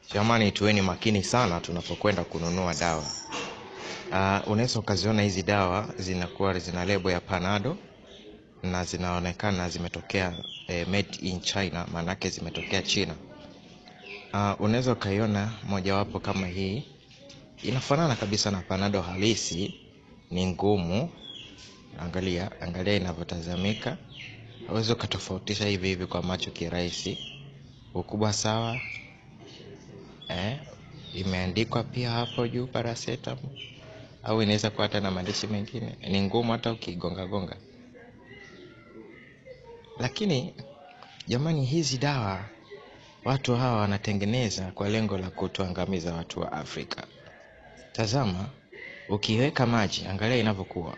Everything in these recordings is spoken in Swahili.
Jamani, tuweni makini sana tunapokwenda kununua dawa. Uh, unaweza ukaziona hizi dawa zinakuwa zina lebo ya Panado na zinaonekana zimetokea eh, made in China, maanake zimetokea China. Uh, unaweza ukaiona mojawapo kama hii, inafanana kabisa na Panado halisi, ni ngumu. Angalia, angalia inavyotazamika, hauwezi ukatofautisha hivi hivi kwa macho kirahisi. Ukubwa sawa, eh, imeandikwa pia hapo juu paracetamol, au inaweza kuwa hata na maandishi mengine. Ni ngumu hata ukigonga gonga, lakini jamani, hizi dawa watu hawa wanatengeneza kwa lengo la kutuangamiza watu wa Afrika. Tazama, ukiweka maji, angalia inavyokuwa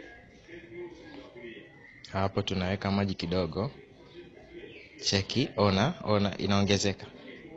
hapo. Tunaweka maji kidogo, cheki, ona, ona, inaongezeka.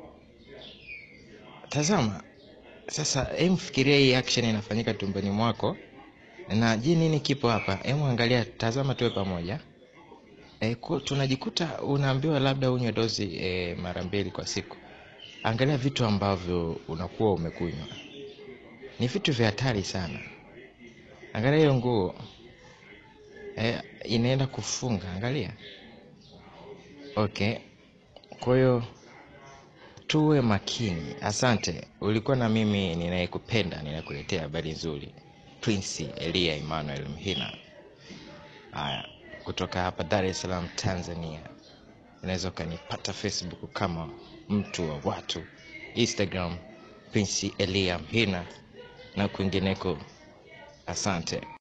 Tazama sasa, hem, fikiria hii action inafanyika tumboni mwako, na je, nini kipo hapa? Hem, angalia, tazama, tuwe pamoja. E, ku, tunajikuta unaambiwa labda unywe dozi e, mara mbili kwa siku. Angalia vitu ambavyo unakuwa umekunywa, ni vitu vya hatari sana. Angalia hiyo nguo e, inaenda kufunga, angalia. Okay, kwa hiyo tuwe makini. Asante, ulikuwa na mimi ninayekupenda, ninayekuletea habari nzuri, Prince Elia Emmanuel Mhina. Haya, kutoka hapa Dar es Salaam, Tanzania. Unaweza ukanipata Facebook kama mtu wa watu, Instagram Prince Elia Mhina na kwingineko. Asante.